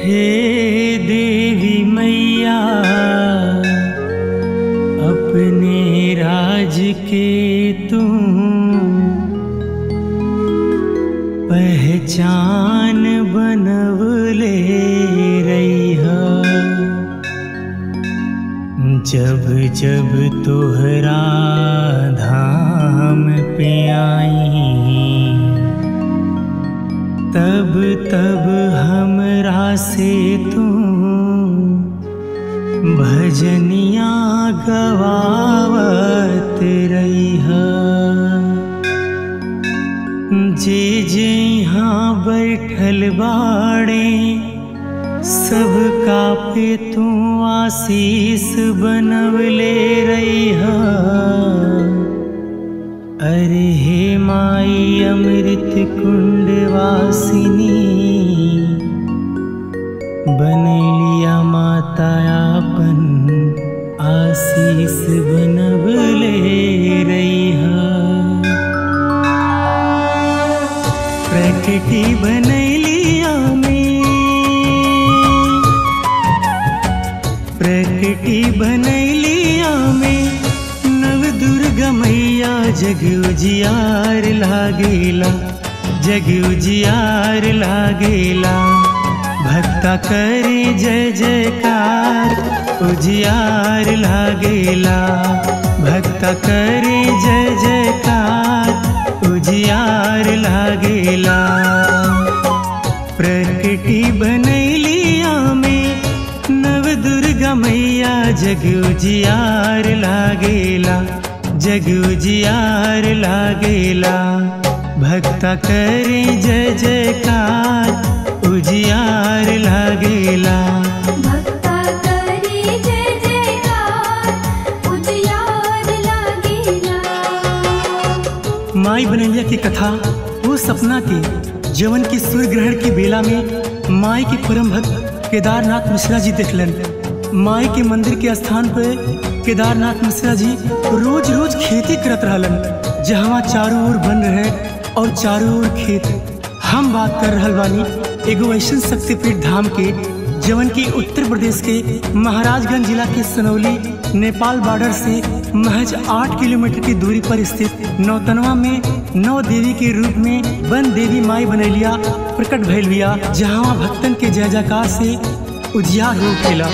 हे देवी मैया अपने राज के तुम पहचान बनवले रैहा जब जब तोहरा धाम पे आई तब तब हमरा से तुम भजनिया गवावत रैहा जे जे यहाँ बैठल बाड़े सबका पे तू आशीष बनवले रैहा अरे हे माई अमृत कुंड वासिनी बनलिया माता आपन आशीष बनवले रैहा प्रकृति बनैलिया में प्रकृति बनैलिया में नव दुर्गा मैया जग उजियार लागेला जग उजियार लागेला भक्ता करे जय जयकार उजियार लागेला भक्ता करे जय जयकार उजियार लागेला प्रकृति बनैलिया में नव दुर्गा मैया जग उजियार लागेला जग उजियार लागेला भक्ता करे जय जयकार उजियार लागेला भक्ता करे जय जयकार उजियार लागेला माई बनैया की कथा वो सपना के जवन की सूर्य ग्रहण की बेला में माई के परम भक्त केदारनाथ मिश्रा जी देखलन माई के मंदिर के स्थान पर केदारनाथ मिश्रा जी रोज रोज खेती करत रहलन जहाँ चारों ओर बन रहे और चारों ओर खेत हम बात कर रहल बानी एगो ऐसन शक्तिपीठ धाम के जवन की उत्तर प्रदेश के महाराजगंज जिला के सनौली नेपाल बॉर्डर से महज आठ किलोमीटर की दूरी पर स्थित नौतनवा में नौ देवी के रूप में वन देवी माई बनैलिया प्रकट भइल बिया जहाँ भक्तन के जय जयकार से उजियार हो खेला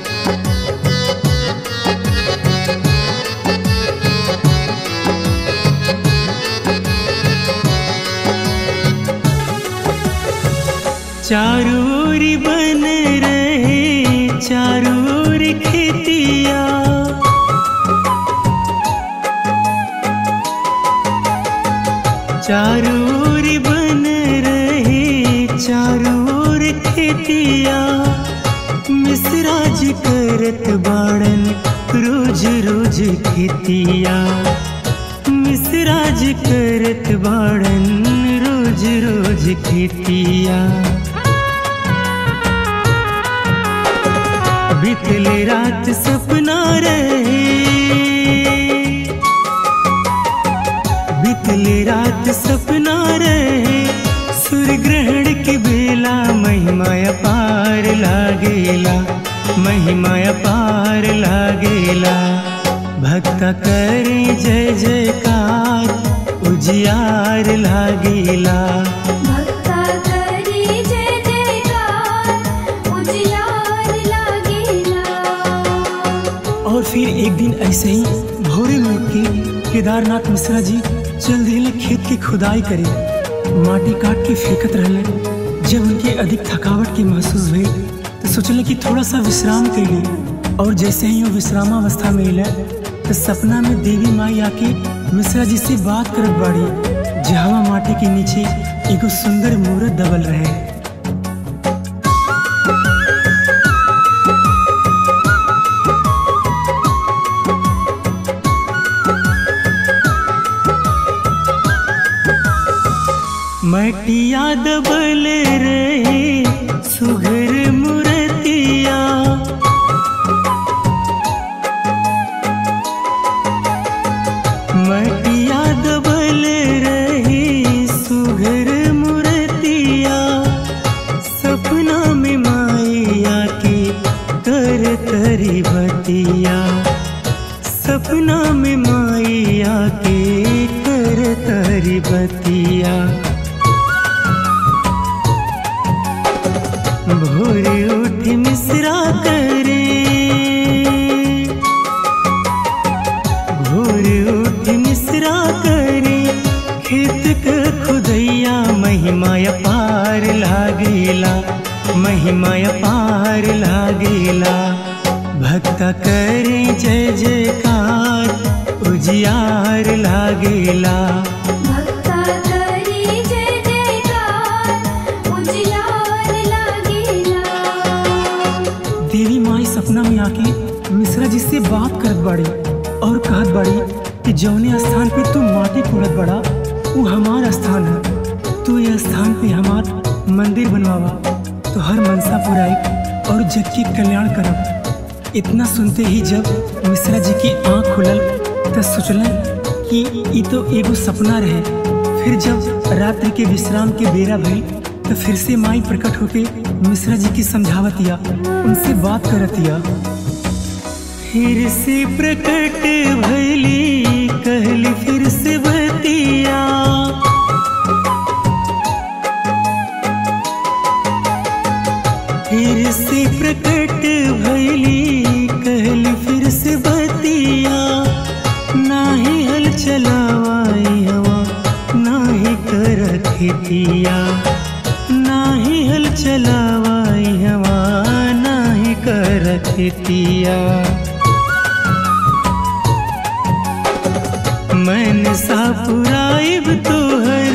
चारों ओर बन रहे चारों ओर खेतिया चारों ओर बन रहे चारों ओर खेतिया मिसराज करत बाड़न रोज रोज खेतिया मिसराज करत बाड़न रोज रोज खेतिया बितले रात सपना रहे बितले रात सपना रहे सूर्य ग्रहण के बेला महिमा अपार लागेला महिमा अपार लागेला भक्ता करे जय जयकार उजियार लागेला भक्ता करे जय जयकार उजियार लागेला और फिर एक दिन ऐसे ही भोरे में उठ के केदारनाथ मिश्रा जी चल दिले खेत की खुदाई करे माटी काट के फेंकत रहले जब उनके अधिक थकावट की महसूस हुई तो सोचले कि थोड़ा सा विश्राम कर ली और जैसे ही वो विश्रामावस्था में अले तो सपना में देवी माई आके मिश्रा जी से बात करत बाड़ी जहाँ माटी के नीचे एगो सुंदर मूर्त दबल रहे मटिया दबल रहे सुघर मुरतिया मटिया दबल रहे सुघर मुरतिया सपना में माई भोर उठ मिश्रा करे भोर उठ मिश्रा करे खेत क खुदैया महिमा पार लागेला महिमा पार लागेला भक्त करे जय जयकार उजियार लागेला भक्ता करी जय जयकार उजियार लागेला देवी माई सपना में आके मिश्रा जी से बात करत बाड़ी और कहत बाड़ी कि जौने स्थान पे तू माटी कोड़त बड़ा वो हमार स्थान है तू ये स्थान पे हमार मंदिर बनवावा तो हर मनसा पुराई और जग के कल्याण करब इतना सुनते ही जब मिश्रा जी की आंख खुलल तो सोचलन कि ई तो एगो सपना रहे फिर जब रात्रि के विश्राम के बेरा भइल तो फिर से माई प्रकट होके मिश्रा जी की समझावतिया उनसे बात करतिया फिर से प्रकट भइली कहली फिर से बतिया फिर से प्रकट भइली कहली फिर से बतिया नाही हल चलावाई हवा नाही कर खेतिया नाही हल चलावाई हवा नाही कर खेतिया मन सा पुराइब तोहर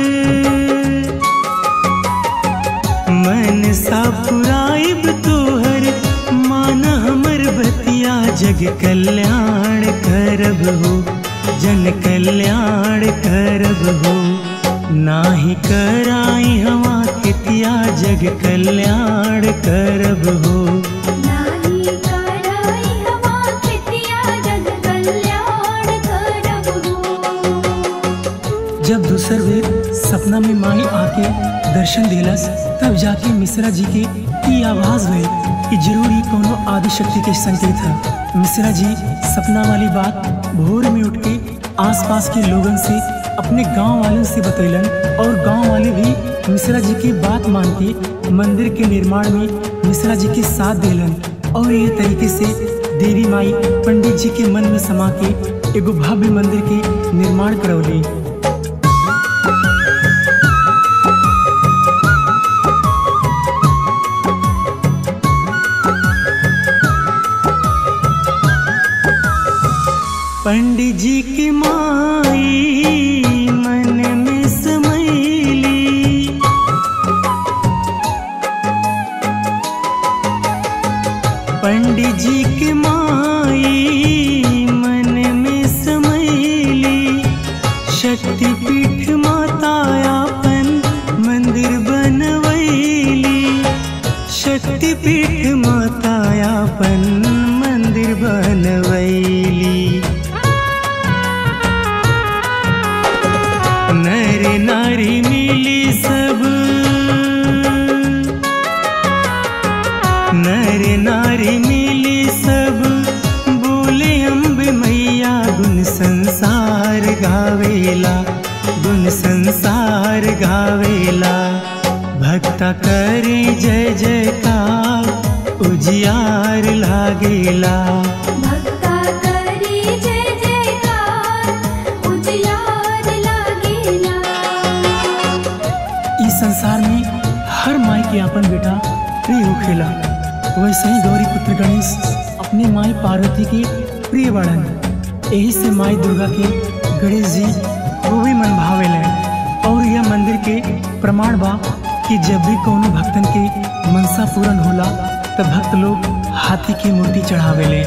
मन सा पुराइब तोहर मान हमर बतिया जग कल्याण करब हो जन कल्याण करब हो नाही कराई हवा कितिया जग कल्याण करब हो नाही कराई हवा खेतिया जग कल्याण करब हो जब दूसर बेर सपना में माई आके दर्शन दिलस तब जाके मिश्रा जी के ई आवाज भइल कि जरूर ही कोनो आदि शक्ति के संकेत है मिश्रा जी सपना वाली बात भोर में उठ के आसपास के लोगन से अपने गांव वालों से बतैलन और गांव वाले भी मिश्रा जी की बात मान के मंदिर के निर्माण में मिश्रा जी के साथ दिलन और ये तरीके से देवी माई पंडित जी के मन में समा के एगो भव्य मंदिर के निर्माण करौली पंडित जी की माई मन में समैली पंडित जी की माई मन में समैली शक्तिपीठ मातायापन मंदिर बनवैली शक्तिपीठ मातायापन मंदिर बनवैली नर नारी मिली सब नर नारी मिली सब बोले अम्ब मैया गुण संसार गावेला गुण संसार गावेला भक्ता करे जय जयकार उजियार लागेला भक्ता करी जय जयकार उजियार लागेला इस संसार में हर माई के अपन बेटा प्रिय होखेला वैसे ही गौरी पुत्र गणेश अपने माई पार्वती के प्रिय बड़न यही से माई दुर्गा के गणेश जी वो भी मन भावेले और यह मंदिर के प्रमाण बा कि जब भी कोनो भक्तन के मनसा पूर्ण होला तब भक्त लोग हाथी की मूर्ति चढ़ावेले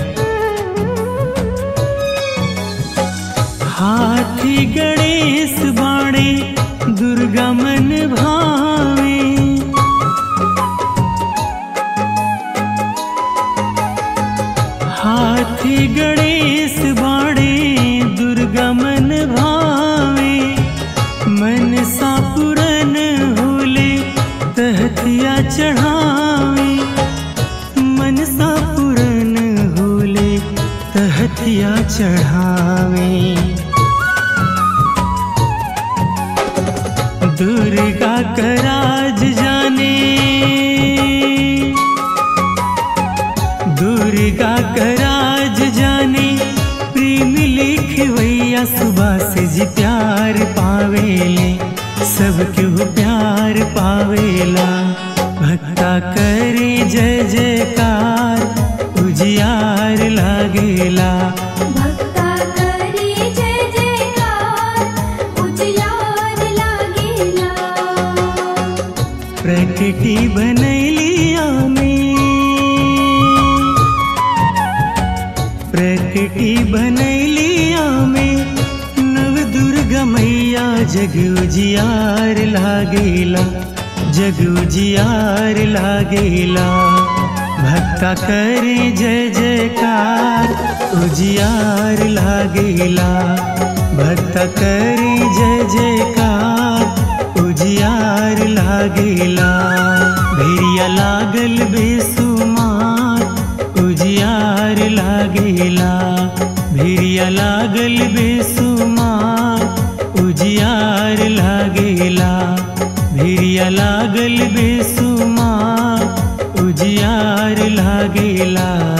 हाथी गणेश बाणे दुर्गा मन भावे हाथी गणेश बाणे दुर्गा मन भावे मन सा पुरन होले तहतिया चढ़ावे मन सा पुरन होले तहतिया चढ़ावे दुर्गा का राज जाने भक्ता करे जय जयकार उजियार लागेला भक्ता करी जय जयकार उजियार लागेला प्रकृति बनैली आमी प्रकृति बनैली आमी नव दुर्गा मैया जग उजियार लागेला जग उजियार लागेला भक्ता करे जय जयकार उजियार लागेला भक्ता करे जय जयकार उजियार लागेला भेरिया लागल बेसुमार उजियार लागेला भेरिया लागल बेसुमार उजियार लागेला भेरिया लागल बेसुमार उजियार लागेला